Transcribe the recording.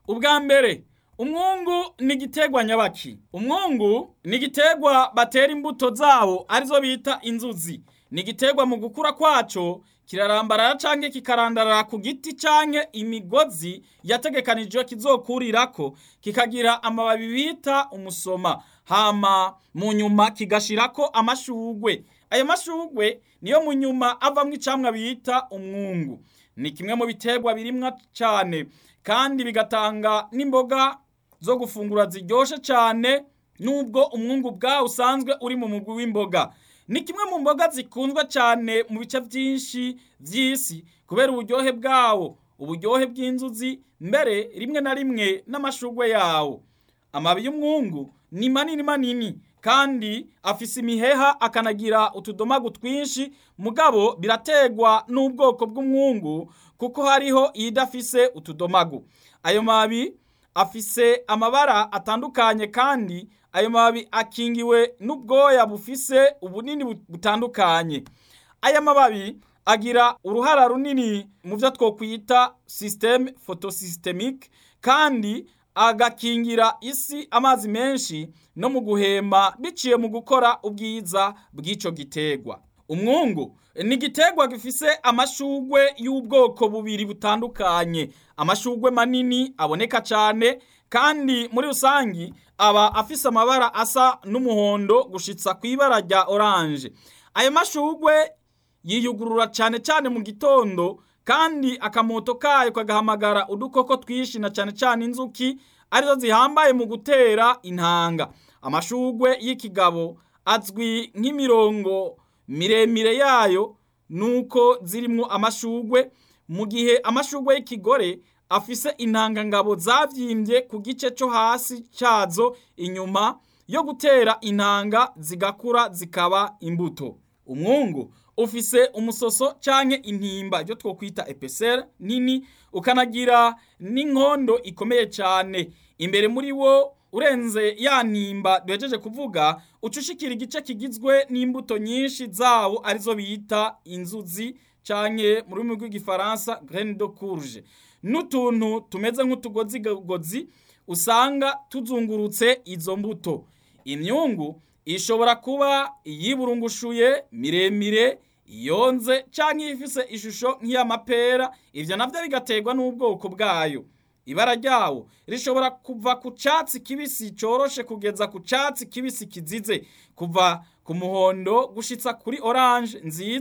ubwa mbere umwungu ni igiterwa nyabaki umwungu ni igiterwa batera imbuto zawo arizo bita inzuzi ni igiterwa mu gukura kwaco kirarambarara canke kikarandarara ku giti canke imigozi yategekanijwe kizokurirako kikagira amababi bita umusoma hama mu nyuma kigashirako amashugwe ayo mashugwe niyo mu nyuma avamwo icamwa bita umwungu ni kimwe mu biterwa birimwa cane kandi bigatanga n'imboga zo gufungura ziryoshe cane nubwo umwungu bwawo usanzwe uri mu mugwi w'imboga ni kimwe mu mboga zikunzwe cane mu bice vyinshi vy'isi kubera uburyohe bwawo uburyohe bw'inzuzi mbere rimwe na rimwe n'amashugwe yawo amababi y'umwungu ni manini manini kandi afise imiheha akanagira utudomagu twinshi mugabo birategwa n'ubwoko bw'umwungu kuko hariho iyidafise utudomagu ayo mababi afise amabara atandukanye kandi ayo mababi akingiwe n'ubwoya bufise ubunini butandukanye aya mababi agira uruhara runini mu vyo twokwita systeme photosystemique kandi agakingira isi amazi menshi no mu guhema biciye mu gukora ubwiza bw'ico giterwa umwungu ni igiterwa gifise amashugwe y'ubwoko bubiri butandukanye amashugwe manini aboneka cane kandi muri rusangi aba afise amabara asa n'umuhondo gushitsa kw'ibara rya oranje ayo mashugwe yiyugurura cane cane mu gitondo kandi akamoto kayo kagahamagara udukoko twinshi na cane cane inzuki arizo zihambaye mu gutera intanga amashugwe y'ikigabo azwi nk'imirongo miremire yayo nuko zirimwo amashugwe mu gihe amashugwe y'ikigore afise intangangabo zavyimbye ku gice co hasi cazo inyuma yo gutera intanga zigakura zikaba imbuto umwungu ufise umusoso canke intimba ibyo twokwita epesere nini ukanagira n'inkondo ikomeye cane imbere muri wo urenze ya ntimba duhejeje kuvuga uca ushikira igice kigizwe n'imbuto nyinshi zawo arizo bita inzuzi canke mu rurimi rw'igifaransa graine de courge n'utuntu tumeze nk'utugozigozi usanga tuzungurutse izo mbuto imyungu ishobora kuba iyiburungushuye miremire yonze canke ifise ishusho nk'iy'amapera ivyo navyo bigaterwa n'ubwoko bwayo ibara ryawo rishobora kuva ku catsi kibisi coroshe kugeza ku catsi kibisi kizize kuva ku muhondo gushitsa kuri orange nziza